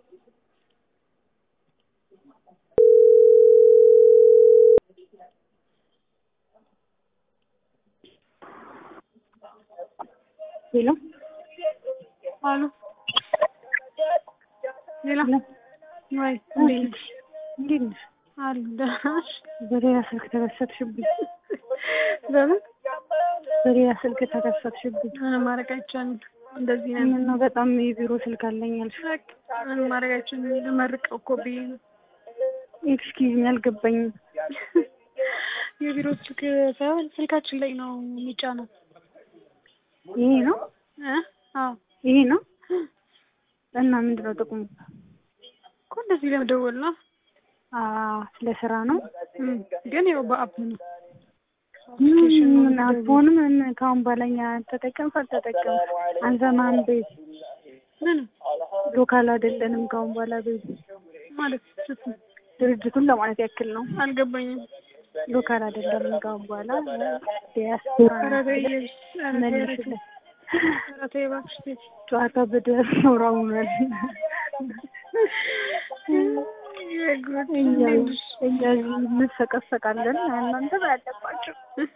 ሄሎ አሉ ሌላ ሄሎ ወይ እንዴት ነሽ? እንዴት ነሽ? አሉ ደህና ነሽ? በሌላ ስልክ ተከሰትሽብኝ። በምን በሌላ ስልክ ተከሰትሽብኝ። ምንም ማድረግ አይቻልም። እንደዚህ ነን። ምነው በጣም የቢሮ ስልክ አለኝ አልሽ? በቃ ምንም ማድረግ አይቻልም። ልመርቀው እኮ ብዬ ነው። ኤክስኪዝ ሚ አልገባኝም። የቢሮ ስልክ ሳይሆን ስልካችን ላይ ነው የሚጫነው። ይሄ ነው እ አዎ ይሄ ነው እና ምንድን ነው ጥቅሙ? እኮ እንደዚህ ለመደወል ነው። አ ስለ ስራ ነው። እም፣ ግን ያው በአፕ ነው። አፕሊኬሽን ነው ምን አፎንም ከአሁን በኋላ እኛ ተጠቀም ካልተጠቀም አንሰማም። ቤት ምን ሎካል አይደለንም ከአሁን በኋላ ቤት ማለት ስትል ድርጅቱን ለማለት ያክል ነው። አልገባኝም። ሎካል አይደለንም ከአሁን በኋላ ዲያስፖራ ኧረ ተይ ኧረ ተይ ኧረ ተይ መልሽለት። ኧረ ተይ እባክሽ ተይ። ጨዋታ በዲያስፖራ ሆኗል። የጉድ እኛ እንዴት ነሽ? እኛ እዚህ እንሰቀሰቃለን እናንተ ባያለባቸው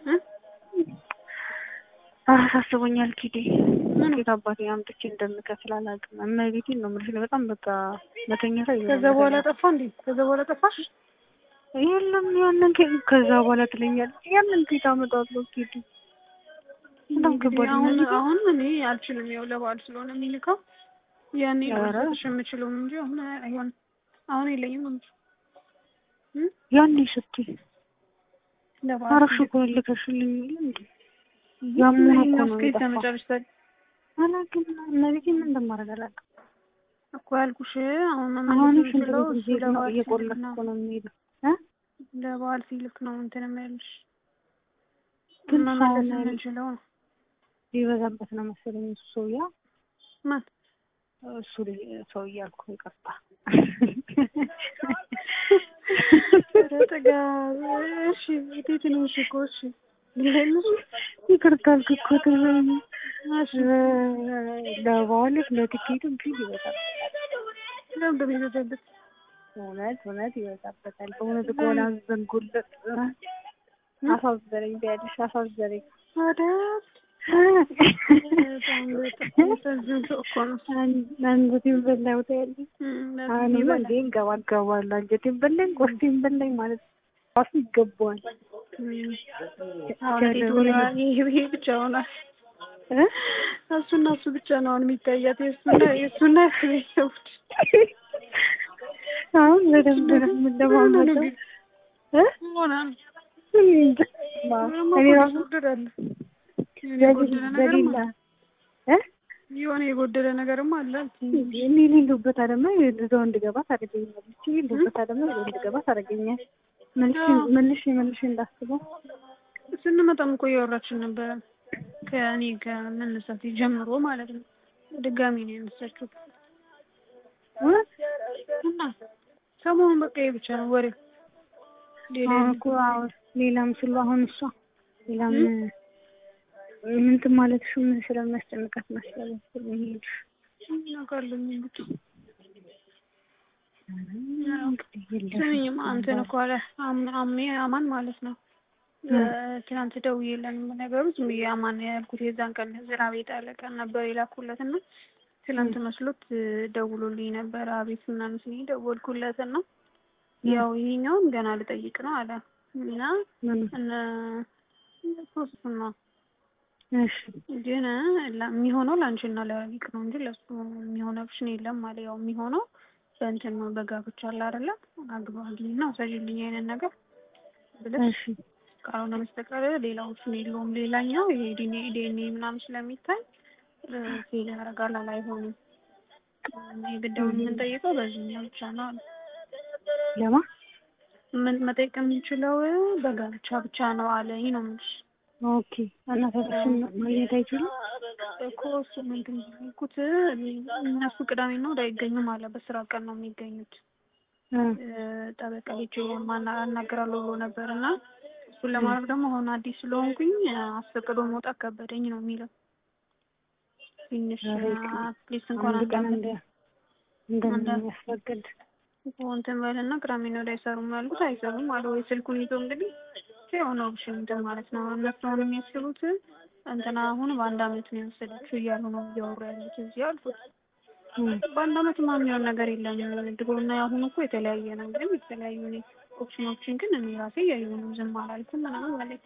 አሳስቦኛል። ኪዴ ምን ኬት አባቴ አምጥቼ እንደምከፍል አላውቅም። እመቤቴን ነው የምልሽ በጣም በቃ መተኛት አይሆንም። ከዛ በኋላ ጠፋ እንዴ? ከዛ በኋላ ጠፋሽ? የለም ያንን ከ- ከዛ በኋላ ትለኛለች። ያንን ኬት አመጣለሁ ኪዴ በጣም እንግዲህ ከባድ ነው። አሁን አሁን እኔ አልችልም። ያው ለበዓል ስለሆነ የሚልከው ያኔ ነው ኧረ። ልሰጥሽ የምችለውም እንጂ አሁን አይሆንም። አሁን የለኝም እንጂ እም? ያኔ ስትይ ለበዓል አረፍሽ እኮ ልከሽልኝ የለ እንዴ? ያሙን እኮ ነው እስከ የጠፋው። ተመጨረሽ ታዲያ አላውቅም እመቤቴን ምን እንደማደርግ አላውቅም። እኮ ያልኩሽ አሁን አሁንም መመለስ ሽንት የምችለው ቤት እሱ ጊዜ ነው ለበዓል ሲልክ እየቆለፍኩ ነው። ነው የሚሄደው እ ለበዓል ሲልክ ነው እንትን የሚያልሽ ግን መመለስ ሰውን የምንችለው ነው። ሊበዛበት ነው መሰለኝ እሱ ሰውዬ ማን እሱ ልጅ- ሰው እያልኩ ይቅርታ። ኧረ ጠጋ እሺ እንዴት ነው እሺ እኮ እሺ ልሄድልሽ ይቅርታ አልክ እኮ ትበይኝ። እሺ ለበዓል ለትኬቱም ፊት ይበዛል። ለምን እንደሚበዛበት እውነት እውነት ይበዛበታል። በእውነት ከሆነ አዘንጉለት አሳዘነኝ ቢያለሽ አሳዘነኝ። አዳት በጣም በጣም የሚያሳዝን ሰው እኮ ነው። አንጀቴን በላኝ ታያለሽ። እም፣ ለዚህ አሁንማ ይበላል። እንዴ እንገባገባለሁ። አንጀቴን በላኝ፣ ቆስቴን በላኝ ማለት ራሱ ይገባዋል። እም፣ አሁን ሴት ሆኗል። ይሄ ይሄ ብቻ ሆኗል። እ? እሱና እሱ ብቻ ነው አሁን የሚታያት የእሱና የእሱና የእሱ ቤተሰቦች አሁን በደንብ ነው የምንለማመደው። እ? ሆና እኔ እንጃ። እኔ ራሱ ይጎደላል። በሌላ በሌላ እ? የሆነ የጎደለ ነገርም አለ። እኔ የሌለሁበት አለማ እዛው እንድገባ ታደርገኛለች። የሌለሁበት አለማ እዛው እንድገባ ታደርገኛል። መልሼ መልሼ መልሼ እንዳስበው ስንመጣም እኮ እያወራችን ነበረ ከእኔ ከመነሳት ጀምሮ ማለት ነው። ድጋሚ ነው ያነሳችው እውነት እና ሰሞኑን በቃ ይሄ ብቻ ነው ወሬ። ሌላ አሁን እኮ አሁን ሌላም ስሉ አሁን እሷ ሌላም ምንትን ማለትሽ ምን ስለሚያስጨንቃት መሰለኝ ስለሚሄድሽ እናውቃለሁ እንግዲህ እንግዲህ ስሚኝማ እንትን እኮ አለ አም- አሜ አማን ማለት ነው። ትናንት ደውዬለን ነገሩ ዝም ብዬ አማን ያልኩት የዛን ቀን ዝናብ የጣለ ቀን ነበር የላኩለት እና ትናንት መስሎት ደውሎልኝ ነበር። አቤት ምናምን ስኝ ደወልኩለት እና ያው ይሄኛውን ገና ልጠይቅ ነው አለ እና ምን እነ ሶስቱን ነው እሺ ግን ላ- የሚሆነው ለአንቺና ለሊቅ ነው እንጂ ለሱ የሚሆነ ኦፕሽን የለም አለ። ያው የሚሆነው በእንትን ነው በጋብቻ አለ አይደለ? አግባ አግኝና ውሰጂልኝ አይነት ነገር ብለሽ እሺ ካልሆነ በስተቀር ሌላ ኦፕሽን የለውም። ሌላኛው ይሄ ዲኤንኤ ዲኤንኤ ምናምን ስለሚታይ ፌል ያደርጋል አለ አይሆንም። የግዳውን የምንጠይቀው በዚህኛው ብቻ ነው አለ። ለማ ምን መጠየቅ የምንችለው በጋብቻ ብቻ ነው አለኝ ነው የምልሽ። ኦኬ እና ተፈሽን ማግኘት አይችልም እኮ እሱ ምንድን ነው ያልኩት እነሱ ቅዳሜና እሑድ አይገኙም አለ። በስራ ቀን ነው የሚገኙት። እ ጠበቃ ሄጄ ማና አናግራለሁ ብሎ ነበር እና እሱን ለማድረግ ደግሞ አሁን አዲስ ስለሆንኩኝ አስፈቅዶ መውጣት ከበደኝ ነው የሚለው። ትንሽ ኧረ ይቅር። አትሊስት እንኳን አንድ ቀን አንድ እንደ እንደሚያስፈቅድ እንትን በልና ቅዳሜና እሑድ አይሰሩም ያልኩት አይሰሩም አለ ወይ ስልኩን ይዞ እንግዲህ የሆነ ኦፕሽን እንትን ማለት ነው። እነሱ አሁን የሚያስቡት እንትና አሁን በአንድ አመት ነው የወሰደችው እያሉ ነው እያወሩ ያሉት እዚህ አልኩት። በአንድ አመት ማ የሚሆን ነገር የለም። ድሮና የአሁኑ እኮ የተለያየ ነው። ግን የተለያዩ እኔ ኦፕሽኖችን ግን እኔ ራሴ እያዩ ነው ዝም አላልኩም ምናምን ማለት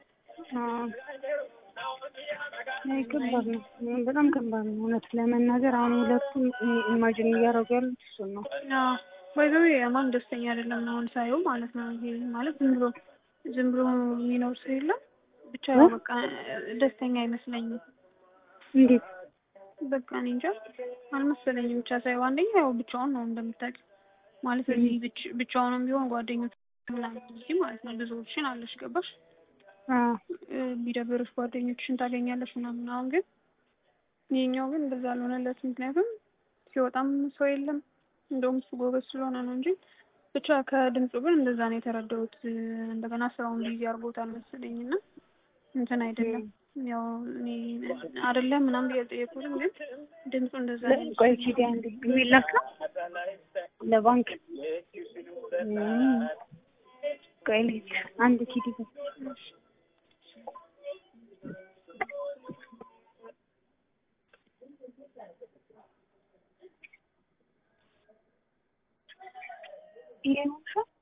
አይ ከባድ ነው፣ በጣም ከባድ ነው እውነት ለመናገር አሁን ሁለቱም ኢማጂን እያደረጉ ያሉት እሱን ነው። ባይዘዌ የማን ደስተኛ አይደለም አሁን ሳየው ማለት ነው። ይሄ ማለት ዝም ብሎ ዝም ብሎ የሚኖር ሰው የለም ብቻ በቃ ደስተኛ አይመስለኝም። እንዴት በቃ እኔ እንጃ አልመሰለኝም። ብቻ ሳይሆን አንደኛ ያው ብቻውን ነው እንደምታውቂው ማለት እዚህ ብቻውንም ቢሆን ጓደኞች ምናምን እዚህ ማለት ነው ብዙዎችን አለሽ ገባሽ ቢደብርሽ ጓደኞችሽን ታገኛለሽ ምናምን። አሁን ግን ይሄኛው ግን እንደዛ አልሆነለት። ምክንያቱም ሲወጣም ሰው የለም እንደውም እሱ ጎበዝ ስለሆነ ነው እንጂ ብቻ ከድምፁ ግን እንደዛ ነው የተረዳሁት። እንደገና ስራውን ቢዚ አድርጎታል መሰለኝ እና እንትን አይደለም ያው እኔ አይደለም ምናምን ብዬ አልጠየኩትም፣ ግን ድምፁ እንደዛ ነው። ቆይ ኪዲ አንድ የሚላክ ነው ለባንክ ቆይ ልሂድ አንድ ኪዲ ይሄ ነው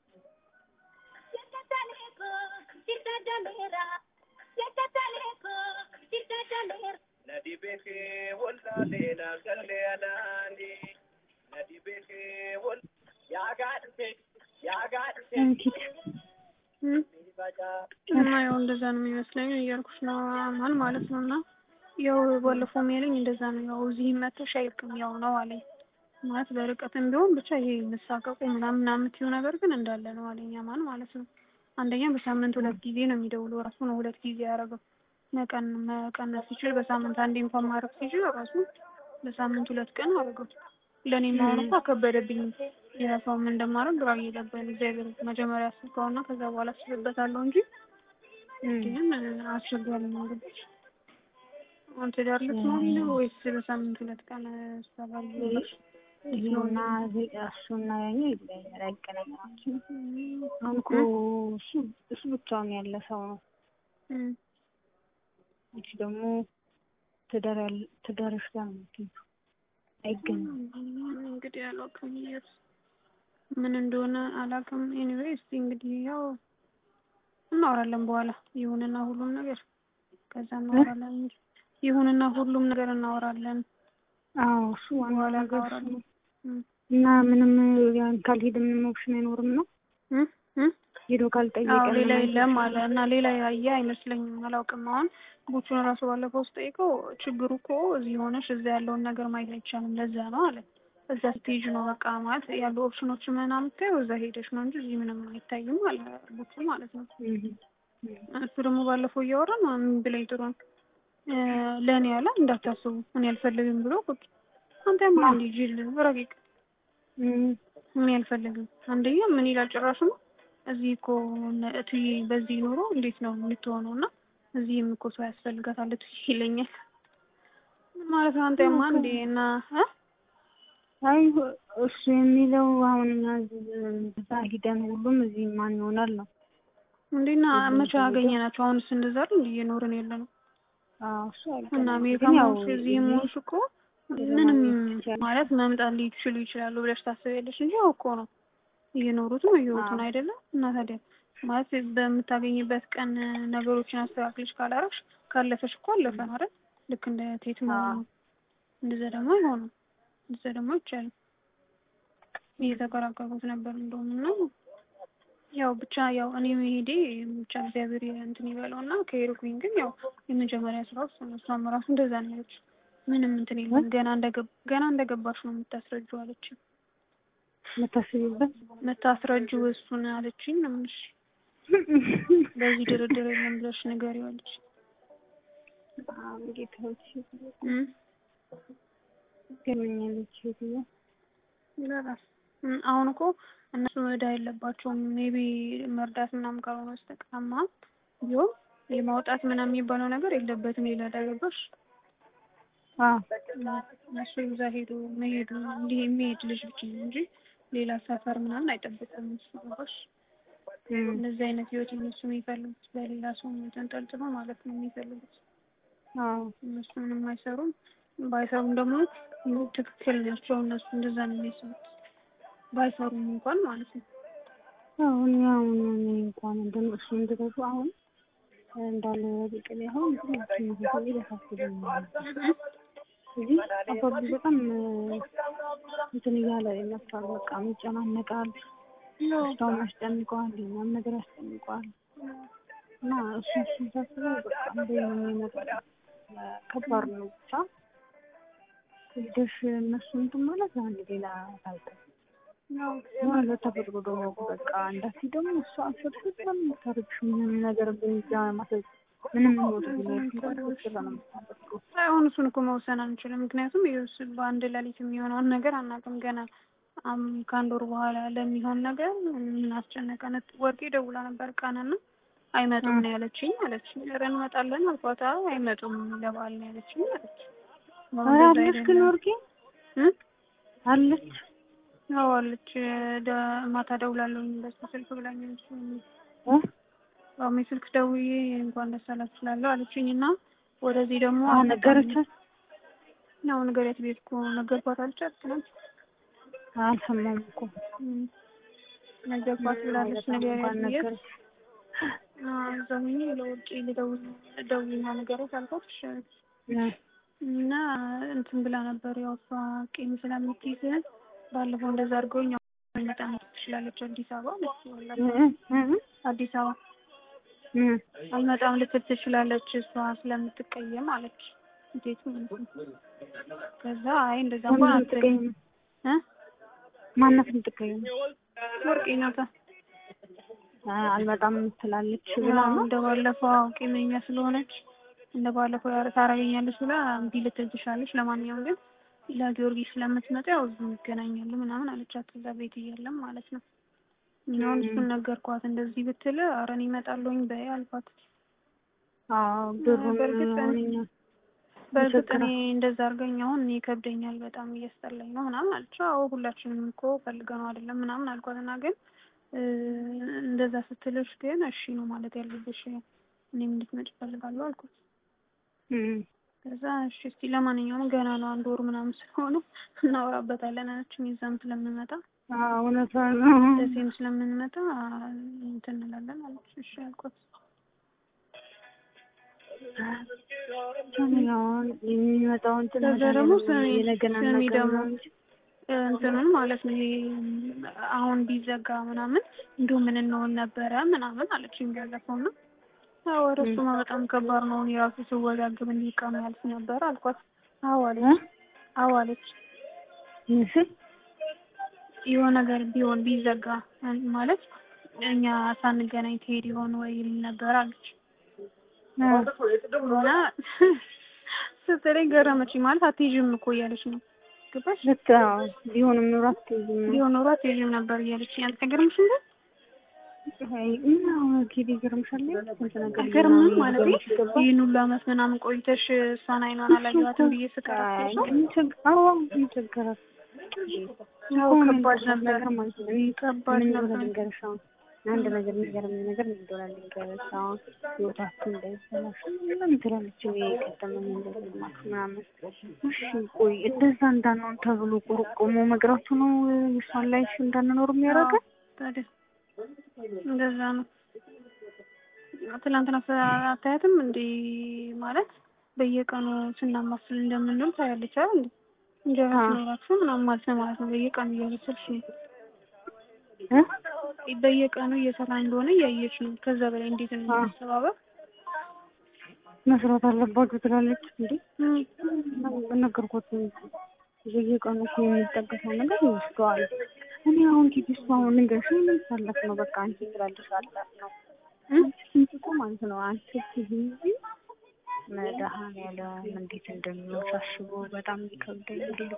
እና ያው እንደዛ ነው የሚመስለኝ እያልኩሽ ነው አማን ማለት ነው። እና ያው ባለፈው የሚለኝ እንደዛ ነው። ያው እዚህ መተሽ አይልክም ያው ነው አለኝ ማለት በርቀትም ቢሆን ብቻ ይሄ መሳቀቁ ምናምን ምናምን የምትይው ነገር ግን እንዳለ ነው አለኝ አማን ማለት ነው። አንደኛ በሳምንት ሁለት ጊዜ ነው የሚደውለው ራሱ ነው ሁለት ጊዜ ያደረገው መቀን መቀነስ ሲችል በሳምንት አንዴ እንኳን ማድረግ ሲችል ራሱ በሳምንት ሁለት ቀን አደረገው። ለእኔ መሆኑ እኮ ከበደብኝ። የራሷ ምን እንደማደርግ ግራ እየገባኝ እግዚአብሔር መጀመሪያ አስብከውና ከዛ በኋላ አስብበታለሁ እንጂ ግን አስቸጋሪ ነው እንግዲህ አንተ ዳር ልትኖሪ ነው ወይስ በሳምንት ሁለት ቀን ሰባል ይሄና እሱና ያኛው ይለያያል፣ አይገናኛቸውም። አሁን እኮ እሱ እሱ ብቻውን ያለ ሰው ነው። ይቺ ደግሞ ትዳር ትዳርሽ ጋር ነው የምትሄጂው፣ አይገናም። እንግዲህ አላውቅም የት ምን እንደሆነ አላውቅም። ኤኒዌይ እስቲ እንግዲህ ያው እናወራለን በኋላ ይሁንና ሁሉም ነገር ከዛ እናወራለን እንጂ ይሁንና ሁሉም ነገር እናወራለን። አዎ እሱ ዋና ነገር እሱ ነው። እና ምንም ያን ካልሄደ ምንም ኦፕሽን አይኖርም ነው ሄዶ ካልጠየቀ ሌላ የለም አለ እና ሌላ ያየ አይመስለኝም። አላውቅም። አሁን ቦቹን ራሱ ባለፈው ስጠይቀው ችግሩ እኮ እዚህ ሆነሽ እዛ ያለውን ነገር ማየት አይቻልም፣ ለዛ ነው አለ። እዛ ስትሄጂ ነው በቃ ማለት ያሉ ኦፕሽኖች ምናምን የምታየው እዛ ሄደሽ ነው እንጂ እዚህ ምንም አይታይም አለ ቦቹ ማለት ነው። እሱ ደግሞ ባለፈው እያወራን ምን ብለኝ ጥሩ ነው ለእኔ ያለ እንዳታስቡ እኔ አልፈልግም ብሎ ቁጭ አንተ ማ እንዲ ጅል ረቂቅ እኔ አልፈልግም። አንደኛ ምን ይላል ጭራሽ ነው እዚህ እኮ እትዬ በዚህ ኑሮ እንዴት ነው የምትሆነው? እና እዚህም እኮ ሰው ያስፈልጋታል እትዬ ይለኛል ማለት ነው። አንተ ማ እንዴ እና አይ እሱ የሚለው አሁን እዛ ሂደን ሁሉም እዚህ ማን ይሆናል ነው እንዴና መቼ አገኘናቸው? አሁንስ እንደዛ አይደል እንዴ እየኖርን ያለ ነው እሱ እና አሜሪካ ሞሽ እዚህ ሞሽ እኮ ምንም ማለት መምጣት ሊችሉ ይችላሉ ብለሽ ታስቢያለሽ እንጂ ያው እኮ ነው እየኖሩትም እየወጡን አይደለም። እና ታዲያ ማለት በምታገኝበት ቀን ነገሮችን አስተካክለሽ ካላረግሽ ካለፈሽ እኮ አለፈ አይደል? ልክ እንደ ቴት ነው። እንደዛ ደግሞ አይሆንም። እንደዛ ደግሞ አይቻልም። እየተቀራቀሩት ነበር እንደውም እና ያው ብቻ ያው እኔ መሄዴ ብቻ እግዚአብሔር እንትን ይበለው እና ከሄድኩኝ ግን ያው የመጀመሪያ ስራ ውስጥ ነው። እሷም ራሱ እንደዛ ነው ያለችው። ምንም እንትን የለም ገና እንደገብ ገና እንደገባሽ ነው የምታስረጂው አለችኝ። የምታስቢበት የምታስረጂው እሱን አለችኝ ነው የምልሽ። በዚህ ድርድር የለም ብለሽ ንገሪው አለች። ጌታዎች ገመኛለች ሴትዮ ይላል። አሁን እኮ እነሱ እዳ የለባቸውም። ሜቢ መርዳት ምናምን ካልሆነ በስተቀርማ ቢሆን የማውጣት ምናምን የሚባለው ነገር የለበትም። ሌላ እዳ ገባሽ አዎ እሱ እዛ ሄዶ መሄዱ እንዲህ የሚሄድ ልጅ ብቻ ነው እንጂ ሌላ ሰፈር ምናምን አይጠብቅም። እሱ ገባሽ? እንደዚህ አይነት ህይወት እነሱ የሚፈልጉት በሌላ ሰው ተንጠልጥሎ ማለት ነው የሚፈልጉት። አዎ እነሱ ምንም አይሰሩም። ባይሰሩም ደግሞ ትክክል ናቸው እነሱ እንደዛ ነው የሚያስቡት። ባይሰሩም እንኳን ማለት ነው። አሁን አሁን እኔ እንኳን እንደነሱ እንደገቡ አሁን እንዳለ ቢቅል አሁን ትንሽ ያሳስበኛል። እዚህ አባቡ በጣም እንትን እያለ ይመጣል። በቃ ይጨናነቃል። ስራውን ያስጨንቀዋል፣ ሌላም ነገር ያስጨንቀዋል። እና እሱ እሱን ሳስበው በቃ እንደ የሚመጣ ከባድ ነው። ብቻ ሄደሽ እነሱ እንትን ማለት አንድ ሌላ ታይተ የሆነ ተፈጥሮ ደግሞ በቃ እንዳሲ ደግሞ እሷ አሰብኩት ምንም ታርግሽ ምንም ነገር ብንጃ ማሰብ ምንም ሞት አሁን እሱን እኮ መውሰን አንችልም። ምክንያቱም ይኸውስ በአንድ ሌሊት የሚሆነውን ነገር አናውቅም ገና ከአንድ ወር በኋላ ለሚሆን ነገር ምን አስጨነቀን? ወርቄ ደውላ ነበር ቀንና አይመጡም ነው ያለችኝ አለች። ኧረ እንመጣለን አልኳት። አይመጡም ለበዓል ነው ያለችኝ አለች። አለች ግን ወርቄ አለች አዎ አለች። ማታ ደውላለሁኝ በሱ ስልክ ብላኛለች። አዎ ስልክ ደውዬ እንኳን ደስ አላችሁ እላለሁ አለችኝ እና ወደዚህ ደግሞ ነገረቻት ነው ንገሪያት ቤት እኮ ነገርኳት አልቻት ትናንት አልሰማም እኮ ነገርኳት ብላለች። ንገሪያት ብዬሽ እዛ ሆኜ ለውጭ ልደውል ደውልና ንገሪያት አልኳት። እና እንትን ብላ ነበር ያው እሷ ቂም ስለምትይዝ ባለፈው እንደዛ አድርገውኝ በጣም ትችላለች አዲስ አበባ አዲስ አበባ አልመጣም ልትል ትችላለች እሷ ስለምትቀየም አለች። እንዴት ከዛ አይ እንደዛ እንኳን አትቀይም እ ማናት የምትቀየም ወርቄ ናታ አልመጣም ትላለች ብላ ነው እንደ ባለፈው ቂመኛ ስለሆነች እንደ ባለፈው ታረገኛለች ብላ እምቢ ልትል ትችላለች። ለማንኛውም ግን ለጊዮርጊስ ስለምትመጣ ያው እዚሁ እንገናኛለን ምናምን አለቻት። እዛ ቤት እያለም ማለት ነው። አሁን እሱን ነገርኳት። እንደዚህ ብትል ኧረ እኔ እመጣለሁኝ በይ አልኳት። አዎ ብሩን በእርግጥ እኔ እንደዛ አድርገኝ አሁን እኔ ይከብደኛል በጣም እያስጠላኝ ነው ምናምን አለች። አዎ ሁላችንም እኮ ፈልገነው አይደለም ምናምን አልኳት እና ግን እንደዛ ስትልሽ ግን እሺ ነው ማለት ያለብሽ እኔም እንድትመጪ እፈልጋለሁ አልኩት። ከዛ እሺ እስቲ ለማንኛውም ገና ነው አንድ ወር ምናምን ስለሆነ እናወራበታለን አለችኝ። እዛም ስለምንመጣ እውነት ነው ደሴም ስለምንመጣ እንትን እንላለን አለች። እሺ አልኳት። አሁን የሚመጣው እንትን ከዛ ደግሞ ስሚ የነገና ስሚ ነገር ደግሞ ነው እንጂ እንትኑን ማለት ነው ይሄ አሁን ቢዘጋ ምናምን እንዲሁ ምን እንሆን ነበረ ምናምን አለችኝ ባለፈው ነው አዎ ኧረ እሱማ በጣም ከባድ ነው። እኔ ራሱ ስወዛግብ እንዲህ ቀኑ ያልፍ ነበር አልኳት። አዎ አለች። አዎ አለች። ምስል የሆነ ነገር ቢሆን ቢዘጋ ማለት እኛ ሳንገናኝ ትሄድ ይሆን ወይ ይል ነበር አለች። እና ስትለኝ ገረመችኝ። ማለት አትሄጂም እኮ እያለች ነው ገባሽ? ልክ አዎ። ቢሆንም ኑሮ አትይዝም ነው ቢሆን ኖሮ አትሄጂም ነበር እያለችኝ አልተገርምሽም ግን እና ጊዜ ይገርምሻል ስንት ነገር አይገርምም ማለት ይህን ሁሉ አመት ምናምን ቆይተሽ እሷን አይኗን አላየኋትም ብዬ ስከራከር ይቸገራል። ያው ከባድ ነበር ከባድ ምን ነበር። ልንገርሽ አሁን አንድ ነገር የሚገርመኝ ነገር ምን እንደሆነ ልንገርሽ አሁን ህይወታችን እንዳይበላሽ ምን ትላለች እኔ የቀደመኝ እንደዚህ ማለት ምናምን እሺ ቆይ እንደዛ እንዳንሆን ተብሎ ቆርቆሞ መቅረቱ ነው የእሷን ላይፍ እንዳንኖር የሚያደርገን ታዲያ እንደዛ ነው። ትናንትና አታያትም እንዴ? ማለት በየቀኑ ስናማስል እንደምንውል ታያለች አይደል እንዴ? እንጀራ ሲኖራችሁ ምናምን ማለት ነው ማለት ነው። በየቀኑ እያበሰልሽ ነው። በየቀኑ እየሰራ እንደሆነ እያየች ነው። ከዛ በላይ እንዴት ነው ማስተባበር መስራት አለባችሁ ትላለች እንዴ? በነገርኩት በየቀኑ እኮ የሚጠቀሰው ነገር ይወስደዋል። እኔ አሁን ጊዜ እሱ አሁን ልንገርሽ ምን ሳለፍ ነው በቃ አንቺ ስላለሽ አላት ነው አንቺ እኮ ማለት ነው አንቺ ጊዜ መድኃኒዓለም እንዴት እንደሚሆን ሳስበው በጣም ይከብደኝ። እንዴት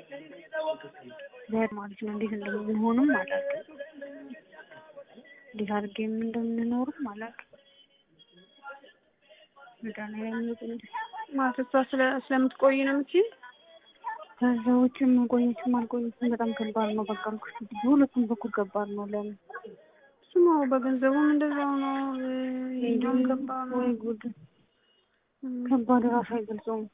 ዘር ማለት ነው እንዴት እንደምንሆንም አላውቅም። እንዴት አድርጌም እንደምንኖርም አላውቅም። መድኃኒዓለም ይሁን ማለት እሷ ስለ ስለምትቆይ ነው የምትይኝ? ከዛ ውጭ መቆየትም አልቆየትም በጣም ከባድ ነው። በቃ አልኩሽ በሁለቱም በኩል ከባድ ነው። ለምን እሱማ በገንዘቡም እንደዛው ነው። ይሄኛውም ከባድ ነው። ወይ ጉድ ከባድ ራሱ አይገልጸውም።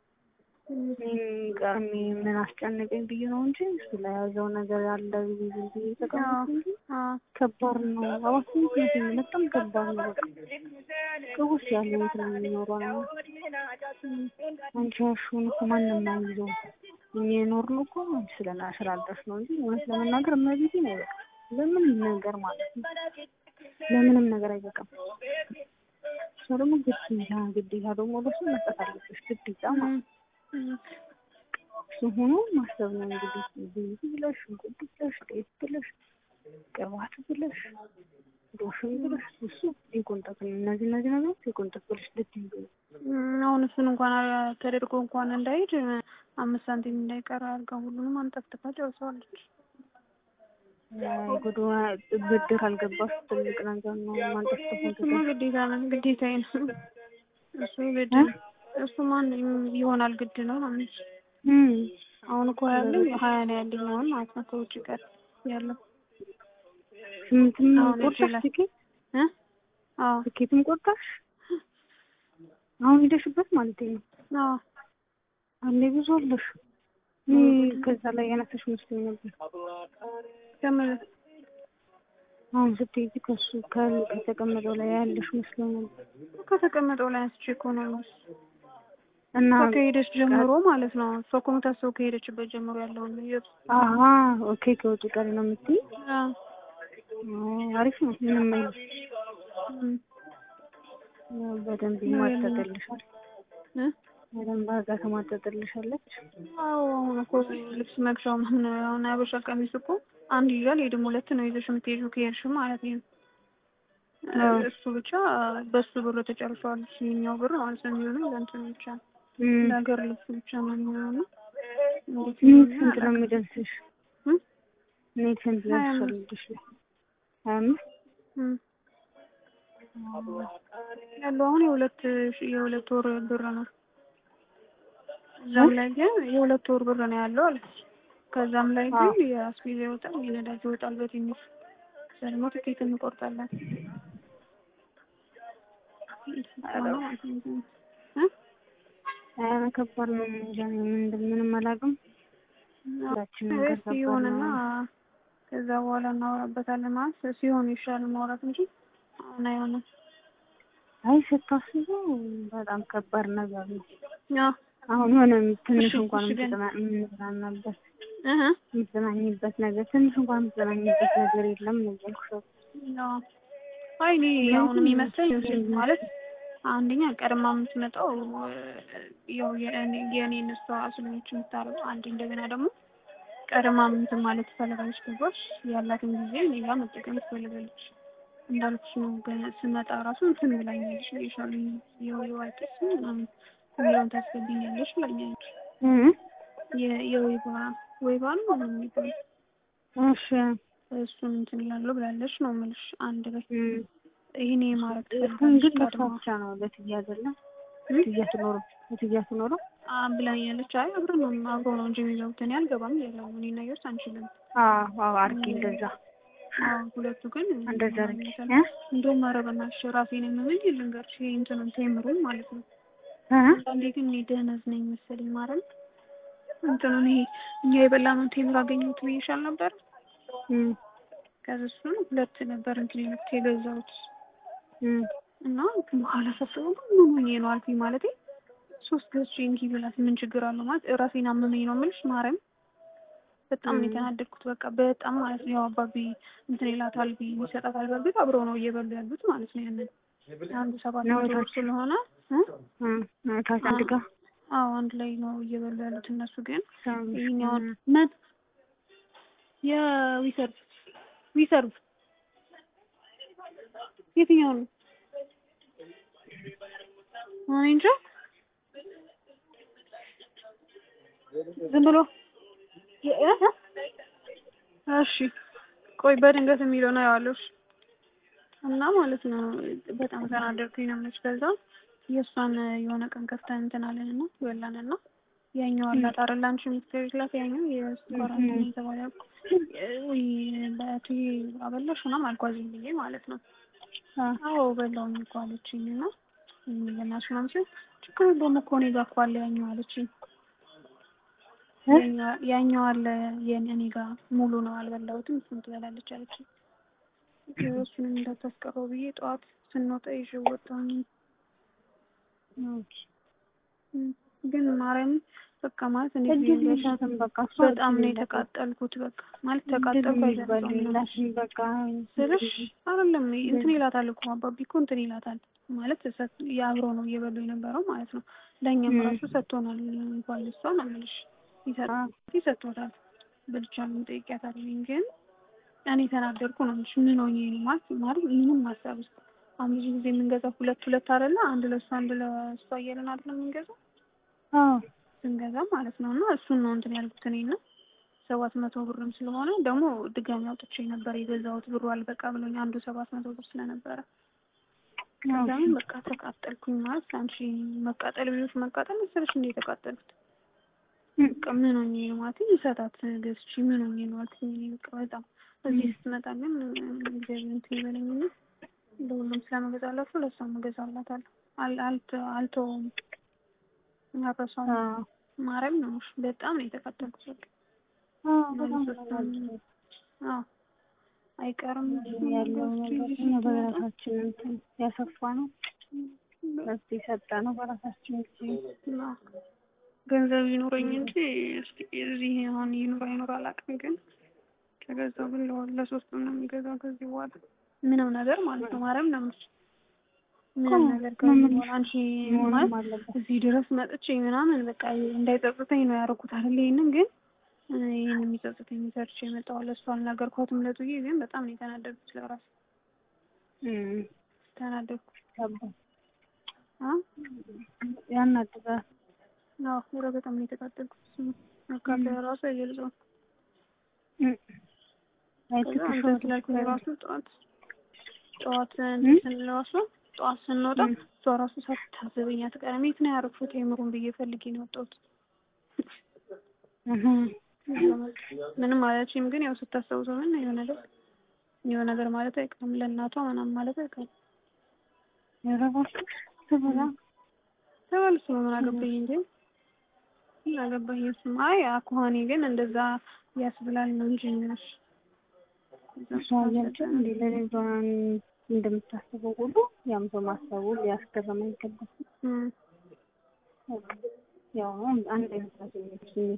ቀርሜ ምን አስጨነቀኝ ብዬ ነው እንጂ ስለያዘው ነገር ያለ ብዬ ዝም ብዬ ተቀመጥኩ እንጂ ከባድ ነው። አባስነት በጣም ከባድ ነው። በቃ ቅውስ ያለ ቤት ነው የሚኖረው ነው። አንቺ ያልሽውን እኮ ማንም አይዘው እኛ የኖርነው እኮ አንቺ ስለና ስላልደረስ ነው እንጂ እውነት ለመናገር እመቤቴ ነው በቃ ለምንም ነገር ማለት ነው ለምንም ነገር አይበቃም። እሷ ደግሞ ግዴታ ግዴታ ደግሞ ለሱ መስጠት አለብሽ ግዴታ ማለት ነው። እሱ ሆኖ ማሰብ ነው እንግዲህ ዘይት ብለሽ ሽንኩርት ብለሽ ጤፍ ብለሽ ቅባት ብለሽ ዶሽን ብለሽ እሱ የቆንጠት ነው። እነዚህ እነዚህ ነገሮች የቆንጠት ብለሽ ልትይዙ ነው። አሁን እሱን እንኳን ተደርጎ እንኳን እንዳይሄድ አምስት ሳንቲም እንዳይቀር አድርጋ ሁሉንም አንጠፍጥፋ ጨርሰዋለች። ጉዱ ብድር አልገባሽ ትልቅ ነገር ነው። ማንጠፍጠፍ እሱማ ግዴታ ነው ግዴታዬ ነው። እሱ ግድ እሱ ማን ይሆናል ግድ ነው ማለት አሁን እኮ ያለኝ ሀያ ነው ያለኝ አሁን ማለት ነው ከውጭ ቀር ያለው ስምንትም ቆርጣሽ ትኬት አዎ ትኬትም ቆርጣሽ አሁን ሄደሽበት ማለት ነው። አዎ አንዴ ብዙ አለሽ። ከዛ ላይ ያነሰሽ መስሎኝ ነበር። ከምን አሁን ስትሄጂ ከሱ ከተቀመጠው ላይ ያለሽ መስሎኝ ነበር። ከተቀመጠው ላይ አንስቼ እኮ ነው እና ከሄደች ጀምሮ ማለት ነው። እሷ እኮ የምታስበው ከሄደችበት ጀምሮ ያለውን ነው። አሀ ኦኬ። ከውጭ ቀሪ ነው የምትይ? አሪፍ ነው። ምንም አይልም። በደንብ ይማጠጥልሻል። በደንብ አድርጋ ትማጠጥልሻለች። አዎ አሁን እኮ ልብስ መግዣው ምን አሁን አበሻ ቀሚስ እኮ አንድ ይዣል ሄድም ሁለት ነው ይዘሽ የምትሄጂው ከሄድሽ ማለት ነው። እሱ ብቻ በሱ ብር ተጨርሷል። የኛው ብር ማለት ነው የሚሆነው ለእንትን ብቻ ለሀገር ልብስ ብቻ ነው የሚሆነው። ኔት ስንት ነው የሚደርስሽ? ኔት ስንት ደርሻለሽ? ሀያ አምስት ያለው አሁን የሁለት የሁለት ወር ብር ነው። እዛም ላይ ግን የሁለት ወር ብር ነው ያለው አለች። ከዛም ላይ ግን የአስቤዛ ይወጣል፣ የነዳጅ ይወጣል በትንሽ ከዛ ደግሞ ትኬት እንቆርጣለን። ኧረ ከባድ ነው። እንጃ ምንም አላውቅም። ሲሆንና ከዛ በኋላ እናወራበታለን። ማለት ሲሆን ይሻል ማውራት እንጂ አሁን አይሆንም። አይ ስታስበው በጣም ከባድ ነገር ነው። ያው አሁን የሆነ ትንሽ እንኳን የምትዝናናበት የምትዝናኝበት ነገር ትንሽ እንኳን የምትዝናኝበት ነገር የለም ነው እያልኩሽ። አይ እኔ አሁን የሚመስለኝ ማለት አንደኛ ቀድማ የምትመጣው ያው የእኔ እነሷ ስለሆነች የምታረገው አንዴ፣ እንደገና ደግሞ ቀድማ እንትን ማለት ትፈልጋለች። ገባሽ? ያላትን ጊዜ እኔ ጋር መጠቀም ትፈልጋለች። እንዳልኩሽ ነው። ስመጣ ራሱ እንትን ብላኛለች ይሻሉ የዋይቀስ ምናምን የሚለውን ታስገብኛለች ብላኛለች። የወይባ ወይባ ነው ምናምን የሚባለው እሺ፣ እሱን እንትን ይላሉ ብላለች ነው የምልሽ። አንድ በይ ይህኔ ማድረግ ትፈልጋለች። ቀድማ ብቻ ነው ለትያ አይደለም ትያ ትኖረው ትያ ትኖረው ብላኛለች። አይ አብረን ነው አብሮ ነው እንጂ የሚገቡት እኔ አልገባም ያለው እኔ እና እየወስ አንችልም። አዎ አዎ፣ አድርጌ እንደዛ ሁለቱ ግን እንደዛ አድርጌ እንደውም ኧረ በእናትሽ ራሴን የምምል ልንገርሽ እንትኑን ቴምሩን ማለት ነው። አንዳንዴ ግን እኔ ደህነዝ ነኝ መሰለኝ ማረም እንትኑን ይሄ እኛ የበላነውን ቴምር አገኘሁት ብዬሻል ነበር። ከዛ እሱን ሁለት ነበር እንትን የመት የገዛሁት እና በኋላ ሳስበው ምን ሆኜ ነው አልኩኝ። ማለቴ ሶስት ገዝቼ እንኪ ብላት ምን ችግር አለው ማለት ራሴን አመመኝ ነው የምልሽ ማርያም በጣም ነው የተናደድኩት። በቃ በጣም ማለት ነው። ያው አባቢ እንትን ይላታል ብዬ ይሰጣታል። በእርግጥ አብረው ነው እየበሉ ያሉት ማለት ነው። ያንን አንዱ ሰባት መቶ ስለሆነ ታች አንድ ጋር አዎ አንድ ላይ ነው እየበሉ ያሉት እነሱ። ግን ይሄኛውን ምን የዊሰርቭ ዊሰርቭ የትኛው ነው? እኔ እንጃ ዝም ብሎ እሺ ቆይ በድንገት የሚለው ነው ያዋለሽ እና ማለት ነው በጣም ተናደድኩኝ ነው የምልሽ። ከዛ የእሷን የሆነ ቀን ከፍተን እንትን አለን እና በላን እና ያኛው አላት አይደል አንቺ የምትከሪላት ያኛው የስኳር እንትን የተባለ ወይ በቱ አበላሽ ምናምን አልኳዝኝ ብዬ ማለት ነው። አዎ በላውኝ እኮ አለችኝ እና ለናሱ ምናምን ሲል ችግር የለውም እኮ እኔ ጋር እኮ አለ ያኛው አለችኝ። ያኛው አለ የእኔ ጋር ሙሉ ነው አልበላሁትም፣ እሱን ትበላለች አለችኝ። እሱንም እንዳታስቀረው ብዬ ጠዋት ስንወጣ ይዤ ወጣሁኝ። ግን ማርያም በቃ ማለት እኔ በጣም ነው የተቃጠልኩት። በቃ ማለት ተቃጠልኩ አይደለም በቃ ስልሽ አይደለም እንትን ይላታል እኮ አባቢ እኮ እንትን ይላታል ማለት የአብሮ ነው እየበሉ የነበረው ማለት ነው። ለእኛም ራሱ ሰጥቶናል። እንኳን ልሷ ነው የምልሽ ይሰጥቶታል። ብልቻ ምን ጠይቂያታለኝ ግን እኔ ተናደርኩ ነው የምልሽ። ምን ሆኜ ነው ማለት ማለት ምንም ሀሳብ ውስጥ አሁን ብዙ ጊዜ የምንገዛው ሁለት ሁለት አይደለ አንድ ለእሷ አንድ ለእሷ እያለን አይደለም የምንገዛው ስንገዛ ማለት ነው። እና እሱን ነው እንትን ያልኩት እኔ እና ሰባት መቶ ብርም ስለሆነ ደግሞ ድጋሚ አውጥቼ ነበር የገዛሁት ብሩ አልበቃ ብሎኝ አንዱ ሰባት መቶ ብር ስለነበረ ከዛም በቃ ተቃጠልኩኝ። ማለት አንቺ መቃጠል ብሎሽ መቃጠል መሰለሽ እንደ የተቃጠልኩት በቃ ምን ሆኜ ነው ማለት ይሰጣት ገዝቼ ምን ሆኜ ነው አልኩኝ። በቃ በጣም እዚህ ስትመጣ ግን እግዚአብሔር እንትን ይበለኝ እንጂ ለሁሉም ስለመገዛላችሁ ለእሷም እገዛላታለሁ። አልተወውም አረሳው ማርያም ነው በጣም ነው የተቃጠልኩት። አዎ አይቀርም ያለው ነገር በራሳችን እንትን ያሰፋ ነው መፍትሄ የሰጠ ነው በራሳችን ጊዜ ገንዘብ ይኑረኝ እንጂ እዚህ አሁን ይኑር አይኑር አላውቅም፣ ግን ከገዛው ግን ለሶስት ነው የሚገዛው ከዚህ በኋላ ምንም ነገር ማለት ነው። ማርያም ነው ምንም ነገር ከዚህ በኋላ አንቺ ማለት እዚህ ድረስ መጥቼ ምናምን በቃ እንዳይጸጽተኝ ነው ያደረኩት አይደል? ይሄንን ግን ይህን የሚጸጽተኝ ሰርቼ የመጣው ለእሱ አልነገርኳትም። ለጡዬ ግን በጣም ነው የተናደድኩት። ለራሴ ተናደድኩ። ያናድጋል። አዎ ኧረ በጣም ነው የተቃጠልኩት። መካፈያ ራሱ አይገልጸውም። ከዛ ስላልኩ ራሱ ጠዋት ጠዋት ስንል ራሱ ጠዋት ስንወጣ እሷ ራሱ ሳታዘበኝ አትቀርም። የት ነው ያረግሽው ቴምሩን ብዬ ፈልጌ ነው የወጣሁት። ምንም አላለችኝም፣ ግን ያው ስታስታውሰው ምን የሆነ ነገር የሆነ ነገር ማለት አይቀርም ለእናቷ ምናምን ማለት አይቀርም። ያረባሽ ትበላ ተባልሱ ምን አገባኝ እንጂ ምን አገባኝ። እሱማ አይ አኳኋኔ ግን እንደዛ ያስብላል ነው እንጂ ነሽ እሷ እያለችን እንደ ለሌሏን እንደምታስበው ሁሉ ያም ሰው ማሰቡ ሊያስገርም አይገባም። ያው አንድ አይነት ስሜት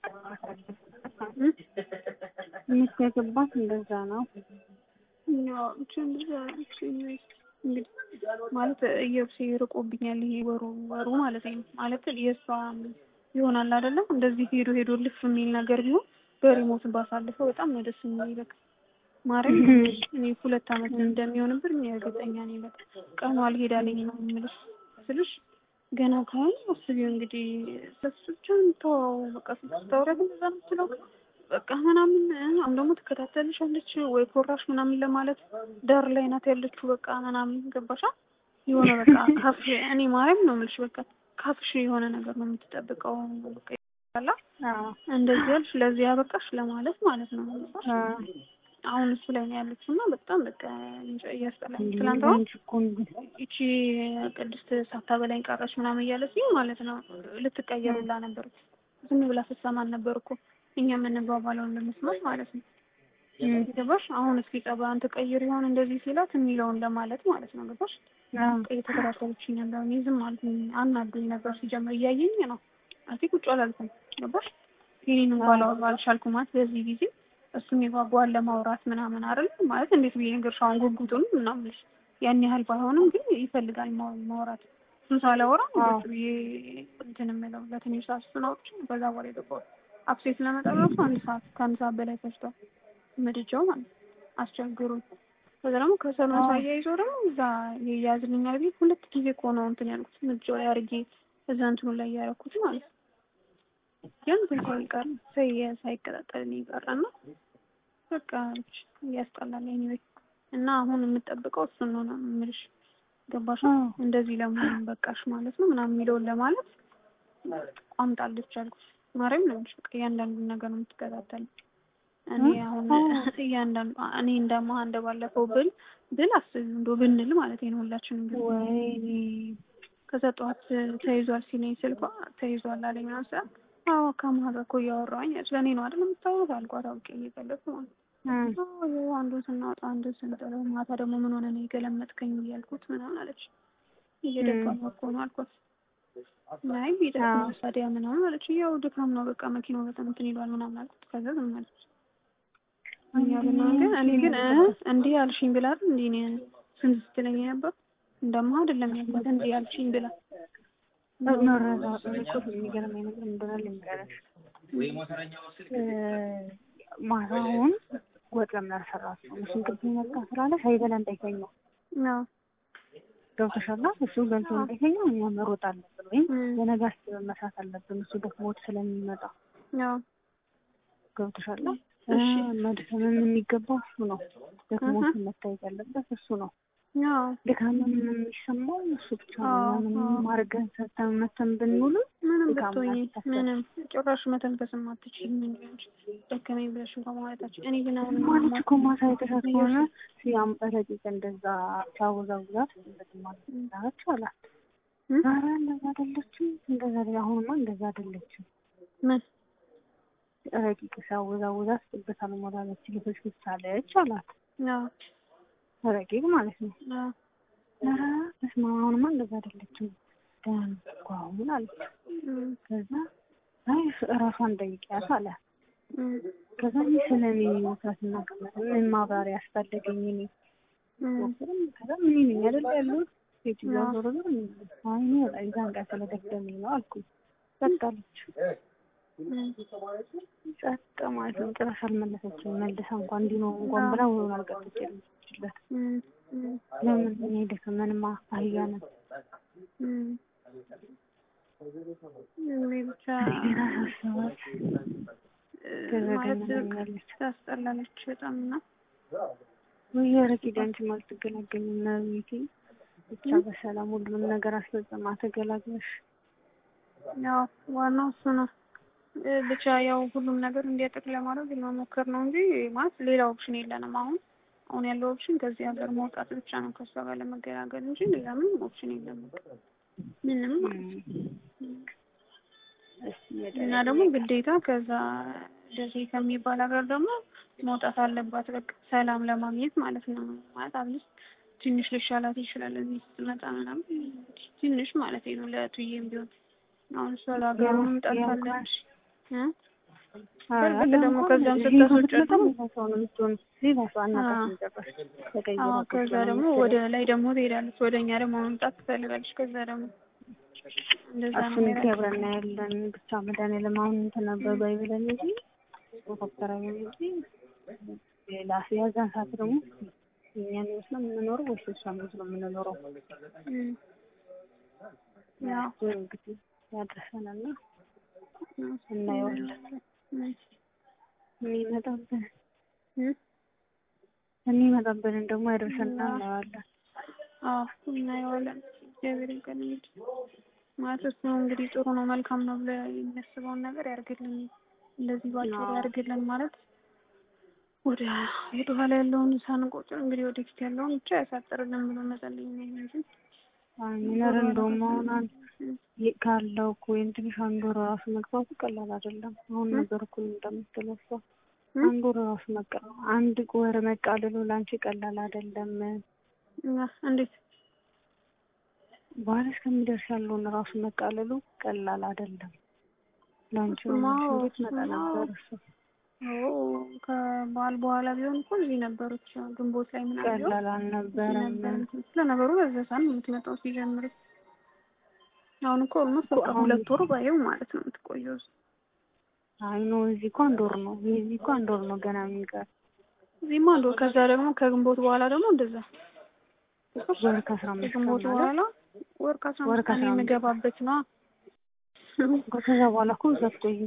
የሚገባት እንደዛ ነው። ያው ብቻ እንደዛ እንግዲህ ማለት እየብሴ ርቆብኛል። ይሄ ወሩ ወሩ ማለት ነው ማለት የእሷ ይሆናል አይደለም እንደዚህ ሄዶ ሄዶ ልፍ የሚል ነገር ቢሆን በሪሞት ባሳልፈው በጣም ነው ደስ የሚል በቃ ማረኝ እኔ ሁለት አመት እንደሚሆንብን እርግጠኛ ነኝ። በቃ ቀኑ አልሄዳለኝ ነው የምልሽ ስልሽ ገና ከሆነ አስቢው እንግዲህ ሰስቻን ተወው በቃ ስታወሪያት እንደዛ ነው የምትለው በቃ ምናምን አሁን ደግሞ ትከታተልሻለች ወይ ኮራሽ ምናምን ለማለት ዳር ላይ ናት ያለችው በቃ ምናምን ገባሻ የሆነ በቃ ካፍ እኔ ማርያም ነው የምልሽ በቃ ካፍሽ የሆነ ነገር ነው የምትጠብቀው በቃ ይላላ እንደዚህ ያልሽ ለዚህ ያበቃሽ ለማለት ማለት ነው አሁን እሱ ላይ ነው ያለችው እና በጣም በቃ እያስጠላኝ ትናንት አሁን ይቺ ቅድስት ሳታበላኝ ቀረች ምናምን እያለችኝ ማለት ነው ልትቀየር ብላ ነበር ዝም ብላ ስትሰማን ነበር እኮ እኛ የምንባባለውን ለመስማት ማለት ነው ገባሽ አሁን እስኪ ጸባን ትቀይር ይሆን እንደዚህ ሲላት የሚለውን ለማለት ማለት ነው ገባሽ እየተከታተለችኝ ነበር እኔ ዝም ማለት አናዱኝ ነበር ሲጀምር እያየኝ ነው አቲ ቁጭ አላልኩም ገባሽ ይህንን እንኳን አልቻልኩም ማለት በዚህ ጊዜ እሱ የሚጓጓል ለማውራት ምናምን አይደል ማለት እንዴት ብዬ ነገር ሻውን ጉጉቱን ምናምን ያን ያህል ባይሆንም ግን ይፈልጋል ማውራት እሱን ሳላወራ ቁጭ ብዬ እንትን የምለው ለትንሽ ሰዓት እሱን አውጥቼ በዛ በኋላ የገባሁት አፕሴት ለመጣ ራሱ አንድ ሰዓት ከአንድ ሰዓት በላይ ፈጅቷል ምድጃው ማለት አስቸግሩኝ ከዛ ደግሞ ከሰሎን ሳያይዞ ደግሞ እዛ የያዝልኛል ቤት ሁለት ጊዜ እኮ ነው እንትን ያልኩት ምድጃው ላይ አድርጌ እዛ እንትኑ ላይ ያደረኩት ማለት ነው ግን ግን ሳይቀር ሳይቀጣጠል ይቀራና በቃ ያስጠላል። ኤኒዌይ እና አሁን የምጠብቀው እሱን ነው ነው የምልሽ። ገባሽ? አዎ። እንደዚህ ለመሆን በቃሽ ማለት ነው ምናምን የሚለውን ለማለት አምጣለች አልኩሽ። ማርያም ነው በቃ እያንዳንዱን ነገር ነው የምትከታተል። እኔ አሁን እያንዳንዱ እኔ እንደማ እንደባለፈው ብል ብል አስቢ እንደው ብንል ማለት ነው ሁላችንም ብል ወይኔ ከዛ ጠዋት ተይዟል ሲለኝ ስልኳ ተይዟል አለኝ ምናምን ስላት አዎ ከማህበር እኮ እያወራሁኝ ስለኔ ነው አይደል የምታወሩት አልኳት አውቄ እየቀለድኩ ማለት ነው። አዎ ይኸው አንዱን ስናወጣ አንዱን ስንጥለው ማታ ደግሞ ምን ሆነ ነው የገለመጥከኝ እያልኩት ምናምን አለች። እየደከመ እኮ ነው አልኳት። ናይ ቢደክም ታዲያ ምናምን አለች። ያው ድካም ነው በቃ መኪናው በጣም እንትን ይሏል ምናምን አልኩት። ከዛ ዝም አለች። እኛልና ግን እኔ ግን እ እንዲህ አልሽኝ ብላ አይደል እንዲህ እኔ ስንት ስትለኝ ነበር እንደማ አይደለም ያልኳት እንዲህ አልሽኝ ብላ መረዳት እኮ የሚገርመኝ ነገር ምንድን ነው ልንገርሽ፣ ማታውን ወጥ ለምን አልሰራችም? እሱን ቅድም መጣ ስላለ ሳይበላ እንዳይተኛ አዎ ገብቶሻል። እሱ በልቶ እንዳይተኛ እኛ መሮጥ አለብን፣ ወይም የነገ አስበን መስራት አለብን። እሱ ደክሞት ስለሚመጣ አዎ ገብቶሻል። መድከምም የሚገባው እሱ ነው። ደክሞት መታየት ያለበት እሱ ነው። አዎ ድካምም የሚሰማው እሱ ብቻ ነው። ምንም አድርገን ሰርተን መተን ብንውል ምንም ብትሆኝ ምንም ጭራሽ መተንፈስም አትችይም። ምን ሊሆን ደከመኝ ብለሽ እንኳን ማለታችን እኔ ግን አሁን ማለች እኮ ማታ የተሻት ከሆነ ሲያም ረቂቅ እንደዛ ሲያወዛውዛት እንደዚህ ማለት ዳረች አላት። ዛሬ እንደዛ አይደለችም፣ እንደዛ አሁንማ እንደዛ አይደለችም። ምን ረቂቅ ሲያወዛውዛት ጥበት አልሞላለች ልጆች ብቻለች አላት። አዎ ረቂቅ ማለት ነው። ኧረ በስመ አብ አሁንማ እንደዛ አይደለችም ደህና ነው እኮ አሁን አለች። ከዛ አይ እራሷን ጠይቂያት አለ። ከዛ እኔ ስለ እኔ መስራትና ቅመጥ ምን ማብራሪያ አስፈለገኝ? እኔ ከዛ ምን ነኝ አይደል ያሉት ሴትዮዋ ዞሮ ዞሮ አይ እኔ በጣም የዛን ቀን ስለደከመኝ ነው አልኩኝ። ጸጥ አለች። ጸጥ ማለት ነው። ጭራሽ አልመለሰችም። መልሳ እንኳን እንዲህ ነው እንኳን ብላ ወይሆን አልቀጠችለት ለምን እኔ ደከመንማ አህያ ነን ብቻ ገና ሳስባት ማለት ታስጠላለች በጣም እና ወይ ረቂቅ አንቺ አልትገላገኝም ነው ቤቴ ብቻ በሰላም ሁሉንም ነገር አስፈጽማ ተገላግለሽ ያው ዋናው እሱ ነው ብቻ ያው ሁሉም ነገር እንዲያጠቅ ለማድረግ መሞከር ነው እንጂ ማለት ሌላ ኦፕሽን የለንም አሁን አሁን ያለው ኦፕሽን ከዚህ ሀገር መውጣት ብቻ ነው ከእሷ ጋር ለመገላገል እንጂ ሌላ ምንም ኦፕሽን የለም ምንም እና ደግሞ ግዴታ ከዛ ደሴ ከሚባል ሀገር ደግሞ መውጣት አለባት በቃ ሰላም ለማግኘት ማለት ነው ማለት አብልስ ትንሽ ልሻላት ይችላል እዚህ ስትመጣ ምናምን ትንሽ ማለት ነው ለቱዬም ቢሆን አሁን እሷ ለሀገሩ መምጣት በእርግጥ ደግሞ ከዛም ስታስወጫት ከዛ ደግሞ ወደ ላይ ደግሞ ትሄዳለች ወደ እኛ ደግሞ መምጣት ትፈልጋለች ከዛ ደግሞ እንደዛ ነው እሱን እንግዲህ አብረን እናያለን ብቻ መድኃኒዓለም አሁን እንትን ነበር ባይብለን እንጂ ዶክተር እንጂ ሌላ የዛን ሰዓት ደግሞ እኛን ይመስለው የምንኖረው ወይስ እሷን ይመስለው የምንኖረው ያው እንግዲህ ያድርሰንና እናየዋለን የሚመጣብን የሚመጣብንን ደግሞ ያደርሰንና እናየዋለን። አዎ እናየዋለን። እግዚአብሔር ይመስገን እንግዲህ ማለት እሱ እንግዲህ ጥሩ ነው መልካም ነው ብሎ የሚያስበውን ነገር ያርግልን፣ እንደዚህ ባጭሩ ያርግልን ማለት ወደ ወደ ኋላ ያለውን ሳንቆጥር እንግዲህ ወደፊት ያለውን ብቻ ያሳጥርልን ብሎ መጸለይ ነው እንጂ ሚነር እንደውም አሁን ካለው እኮ ወይም ትንሽ አንድ ወር ራሱ መግባቱ ቀላል አይደለም። አሁን ነገር እኮ እንደምትለው እሷ አንድ ወር ራሱ መቃ አንድ ወር መቃለሉ ለአንቺ ቀላል አይደለም። እንዴት በኋላ እስከሚደርስ ያለውን ራሱ መቃለሉ ቀላል አይደለም። ለአንቺ እንዴት መጣ ነበር እሱ ከበዓል በኋላ ቢሆን እኮ እዚህ ነበረች ግንቦት ላይ ምናምን ቀላል አልነበረም። ለነገሩ በዛ ሰዓት ነው የምትመጣው ሲጀምር። አሁን እኮ ኦልሞስት በቃ ሁለት ወር ባየው ማለት ነው የምትቆየው። አይ ኖ እዚህ እኮ አንድ ወር ነው። እዚህ እኮ አንድ ወር ነው ገና የሚቀር። እዚህማ አንድ ወር ከዛ ደግሞ ከግንቦት በኋላ ደግሞ እንደዛ ወር ከአስራ አምስት ከግንቦት በኋላ ወር ከአስራ አምስት ቀን የምገባበት ነው። ከዛ በኋላ እኮ ብዙ አትቆይም።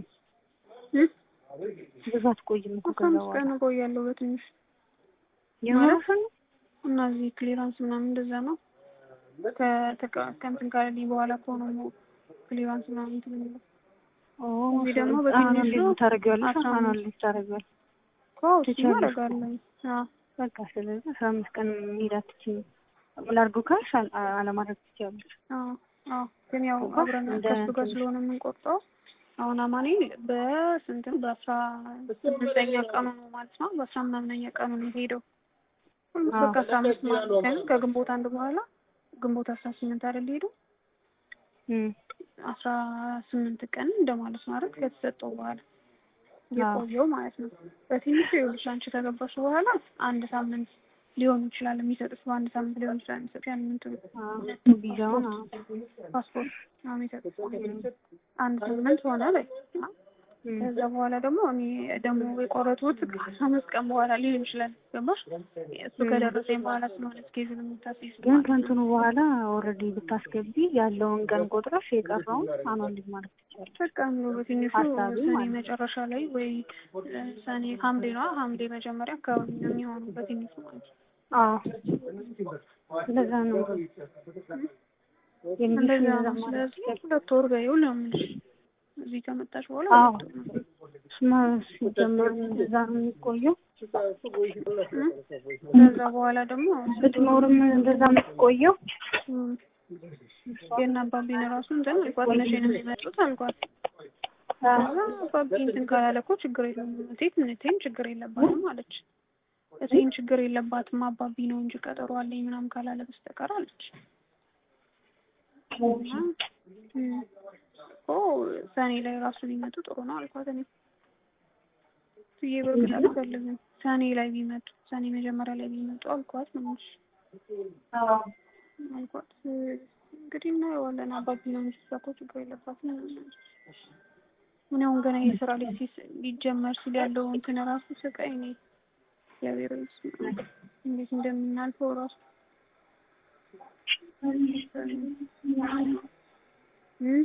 ብዙ አትቆይም እኮ ከዛ አምስት በኋላ ቀን እቆያለሁ በትንሽ የማረፍ ነው። እና እዚህ ክሊራንስ ምናምን እንደዛ ነው። ከተቀ- ከእንትን ካለልኝ በኋላ ከሆነ ነው ክሊራንስ ምናምን እንትን የሚለው ኦ እዚህ ደግሞ አሁን በትንሹ እንዴት ታደርጊዋለሽ? አስራ አሁን አምስት እንዴት ታደርጊዋለሽ? እኮ እሱማ ትችያለሽ እኮ። አደርጋለሁ። አዎ በቃ ስለዚህ አስራ አምስት ቀን መሄድ አትችይም። ላድርገው ካልሽ አል- አለማድረግ ትችያለሽ። አዎ አዎ ግን ያው እኮ አብረን እንደ ከሱ ጋር ትንሽ- ስለሆነ የምንቆርጠው አሁን አማኑኤል በስንትም በአስራ ስድስተኛ ቀኑ ነው ማለት ነው። በአስራ ምናምነኛ ቀኑ ነው የሄደው። ሁሉም አዎ። በቃ አስራ አምስት ማለት ነው። ከግንቦት አንድ በኋላ ግንቦት አስራ ስምንት አይደል ሄደው እም፣ አስራ ስምንት ቀን እንደማለት ነው አይደል ከተሰጠው በኋላ የቆየው ማለት ነው። በትንሹ ይኸውልሽ አንቺ ከገባሽ በኋላ አንድ ሳምንት ሊሆን ይችላል የሚሰጥሽ በአንድ ሳምንት ሊሆን ይችላል የሚሰጥሽ ያንን እንትኑ አዎ፣ ቪዛውን አዎ። ፓስፖርት ነው የሚሰጥሽ አንድ ሳምንት ሆነ በይ እም፣ ከዛ በኋላ ደግሞ እኔ ደግሞ የቆረጡት ከአስራ አምስት ቀን በኋላ ሊሆን ይችላል ገባሽ እሱ ከደረሰኝ በኋላ ስለሆነ እስኬጁን የምታስይዝ ግን ከእንትኑ በኋላ ኦልሬዲ ብታስገቢ ያለውን ቀን ቆጥረሽ የቀረውን አኗልኝ ማለት ትችያለሽ። በቃ እንደው በትንሹ ሀሳቢ ሰኔ ማለት ነው። መጨረሻ ላይ ወይ እ፣ ሰኔ ሐምሌ ነው ሐምሌ መጀመሪያ አካባቢ ነው የሚሆነው በትንሹ ማለት ነው። አዎ እንደዛ ነው የሚልሽ እንደዛ እንደዛ ነው። ማለት ስለዚህ ትችያለሽ። ሁለት ወር በይው ነው የምልሽ። እዚህ ከመጣሽ በኋላ አዎ ሁለት ወር ነው። ስማ ሲጀምር እንደዛ ነው የሚቆየው። እ? ከዛ በኋላ ደግሞ ብትኖርም እንደዛ የምትቆየው እም፣ የእነ አባቢን ራሱ እንትን አልኳት መቼ ነው የሚመጡት አልኳት። ከዛ አባቢ እንትን ካላለ እኮ ችግር የለም እቴት እቴን ችግር የለባትም አለች። እቴን ችግር የለባትም አባቢ ነው እንጂ ቀጠሮ አለኝ ምናምን ካላለ በስተቀር አለች። እና እም፣ እኮ ሰኔ ላይ ራሱ ቢመጡ ጥሩ ነው አልኳት። እኔ ብዬ በእርግጥ አልፈልግም ሰኔ ላይ ቢመጡ ሰኔ መጀመሪያ ላይ ቢመጡ አልኳት ነው የምልሽ አልኳት። እንግዲህ እናየዋለን አባቢ ነው እንጂ እሷ እኮ ችግር የለባትም እኔ አሁን ገና የስራ ላይ ሲስ- ሊጀመር ሲል ያለው እንትን ራሱ ስቃይ ነው። እግዚአብሔር ይመስገን እንዴት እንደምናልፈው ራሱ እም?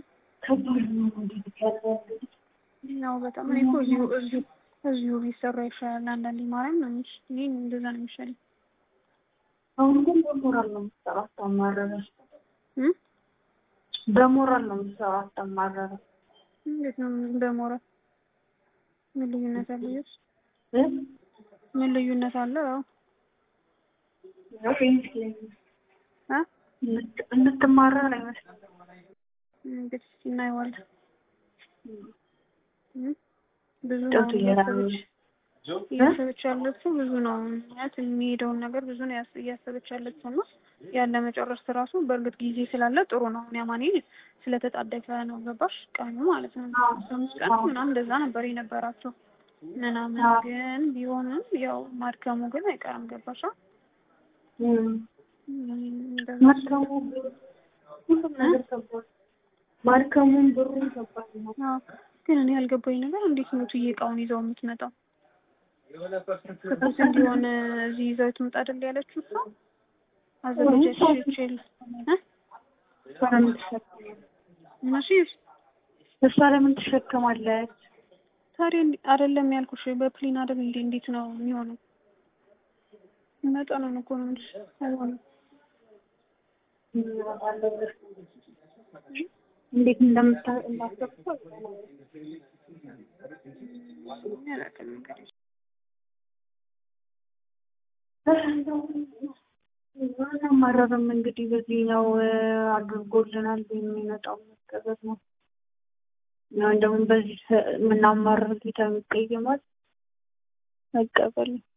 ያው በጣም እኔ እኮ እዚሁ እዚሁ እዚሁ ቢሰራ ይሻላል። አንዳንዴ ማርያም ነው የሚሽ እኔ እንደዛ ነው የሚሻለኝ። አሁን ግን በሞራል ነው የምትሰራው አታማረረ እም? በሞራል ነው የምትሰራው አታማረረ እንዴት ነው በሞራል ምን ልዩነት አለ? ይስ እ? ምን ልዩነት አለ? አዎ ያው ይመስለኛል አ እንድት- እንድትማረር አይመስልም። እንግዲህ እናየዋለን። እም? ብዙ ነው ጨቱ እያሰበች እየራበኝ እያሰበች ያለችው ብዙ ነው ማለት የሚሄደውን ነገር ብዙ ነው ያስ- እያሰበች ያለችው እና ያለ መጨረስ ራሱ በእርግጥ ጊዜ ስላለ ጥሩ ነው። እኔ አማኔ ስለተጣደፈ ነው ገባሽ ቀኑ ማለት ነው። አስራ አምስት ቀን ምናምን እንደዛ ነበር የነበራቸው ምናምን ግን ቢሆንም ያው ማድከሙ ግን አይቀርም ገባሻ? እም። እንደዛ ማድከሙ ሁሉም ነገር ከባድ ማድከሙም ብሩም ከባድ ነው። አዎ። ግን እኔ ያልገባኝ ነገር እንዴት ነው ትዬ እቃውን ይዘው የምትመጣው? ትኩስ እንዲሆን እዚህ ይዘው ትምጣ አይደል ያለችው እሷ አዘጋጀች ይችል እ እሷ ለምን ትሸከማለች? እነሱ እሷ ለምን ትሸከማለች? ታዲያ እንዲ- አይደለም ያልኩሽ በፕሌን አይደል እንዴ? እንዴት ነው የሚሆነው? መጠኑን እኮ ነው እንጂ አይሆንም። እንዴት እንደምታ እንዳሰብኩ አላውቅም እንግዲህ አናማረርም እንግዲህ በዚህኛው አድርጎልናል የሚመጣው መቀበል ነው። እና እንደውም በዚህ የምናማረር ጌታ የሚቀየማል መቀበል ነው።